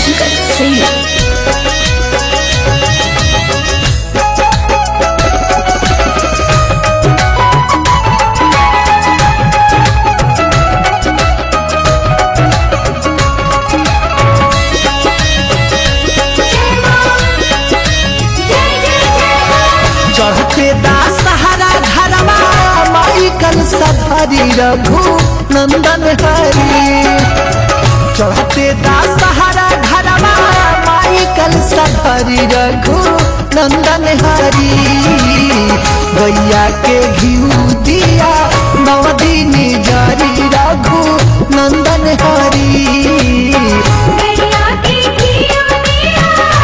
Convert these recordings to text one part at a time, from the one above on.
Shankar Singh. चढ़ते दास सहारा घरवा माई कल सधरी रघु नंदन हरी चढ़ते दास सहारा घरवा माई कल सधरी रघु नंदन हरी गैया के घिऊ दिया नवदीनी जरी रघु नंदन हरी गैया के घिया दिया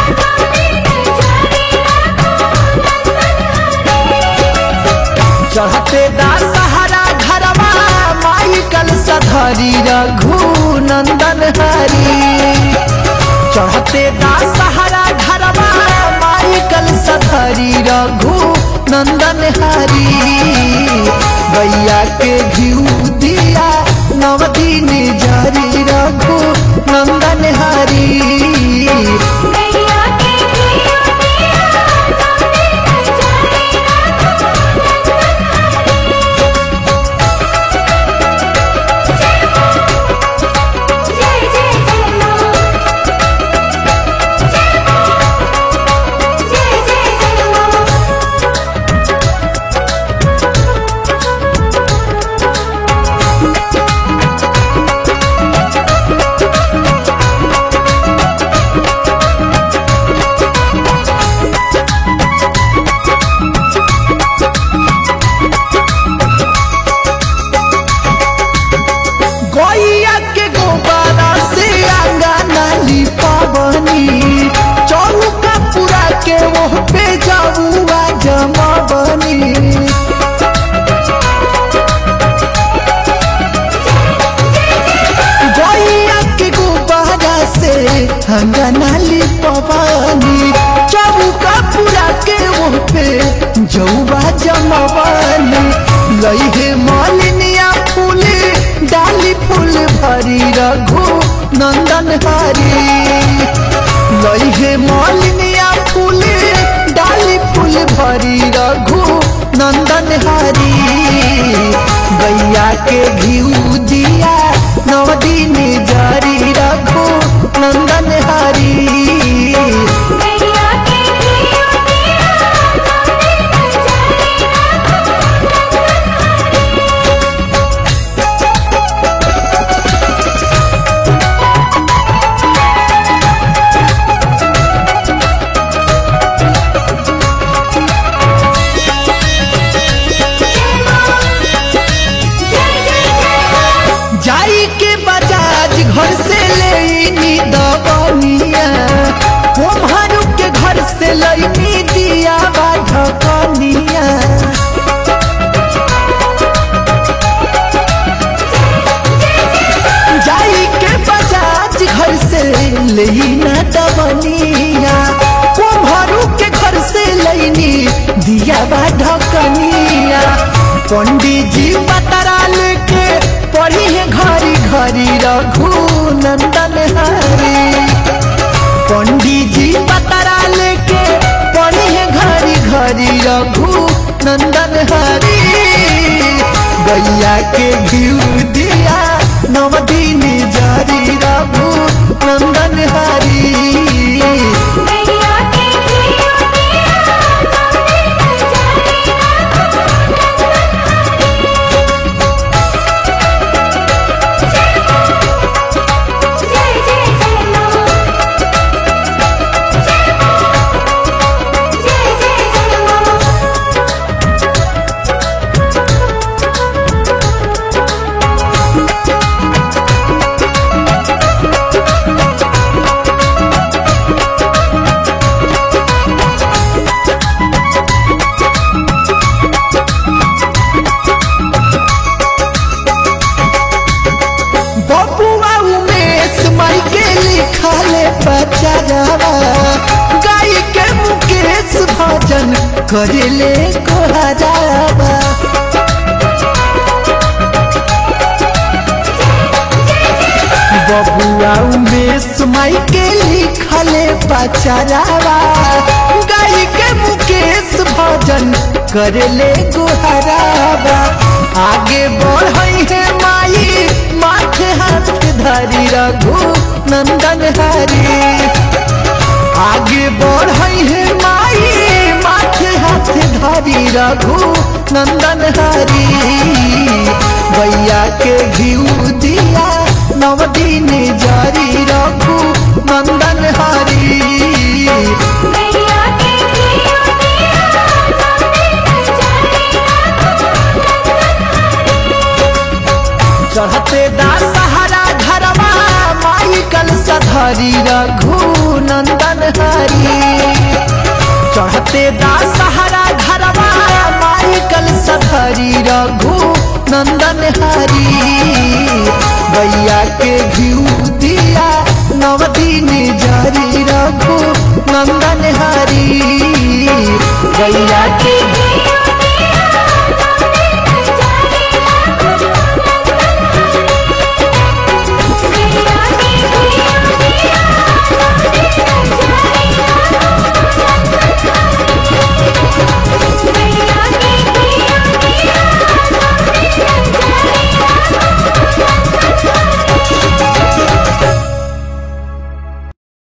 चढ़ते दास सहारा घरवा माई कल सधरी रघु नंदन हरी चढ़ते दास सहारा घरवा माई कल सधरी रघु नंदन हरी गैया के घिऊ दिया नवदीन जरी रघु नंदन हरी गैया के घिया दिया जय जय जय मां जय जय जय मां गैया के गोबारा से आंगना लिपावनी चौका पूरा के वो पे जाऊआ जमावनी गैया के गोबारा से आंगना लिपावनी चौका पूरा के वो पे जौआ जमावनी लई हे मालिनिया फूले डाली फूल भरी रघु नंदन हरी लई हे मालिनिया फूले डाली फूल भरी रघु नंदन हरी गैया के घिऊ दिया नवदीन जरी रघु नंदन हरी गैया के घिया दिया जाई के बजाज घर से लेनी दबनिया कुम्हारू के घर से लईनी दिया बा ढकनिया जाई के बजाज घर से लेना दबनिया कुम्हारू के घर से लईनी दिया बा ढकनिया पंडित जी बतरा लेके पढ़ी है घरी घरी रघु नंदन हरी पंडित जी बतरा लेके पढ़ी है घरी घरी रघु नंदन हरी गैया के घिऊ दिया नवदीन जरी रघु नंदन हरी गैया के घिया दिया जय जय जय मां जय जय जय मां बबुआ उमेश माई के लिखले बचावा गाय के मुकेश भजन करेले कोहरावा बबुआ उमेश माई के लिखले पचरावा गाई के मुकेश भजन करले गुहरावा आगे बढ़ई है माई माथे हाथ धरी रघु नंदन हरी आगे बढ़ई है माई माथे हाथ धरी रघु नंदन हरी भैया के घिउ दिया नव दिन जारी रघु नंदन हरी गैया के घिया दिया चढ़ते दा सहारा घरवा माई कल सधरी रघु नंदन हरी चढ़ते दा सहारा घरवा माई कल सधरी रघु नंदन हरी भैया के घिउ दिया नव दिन जारी रघु नंदन हरी गैया के के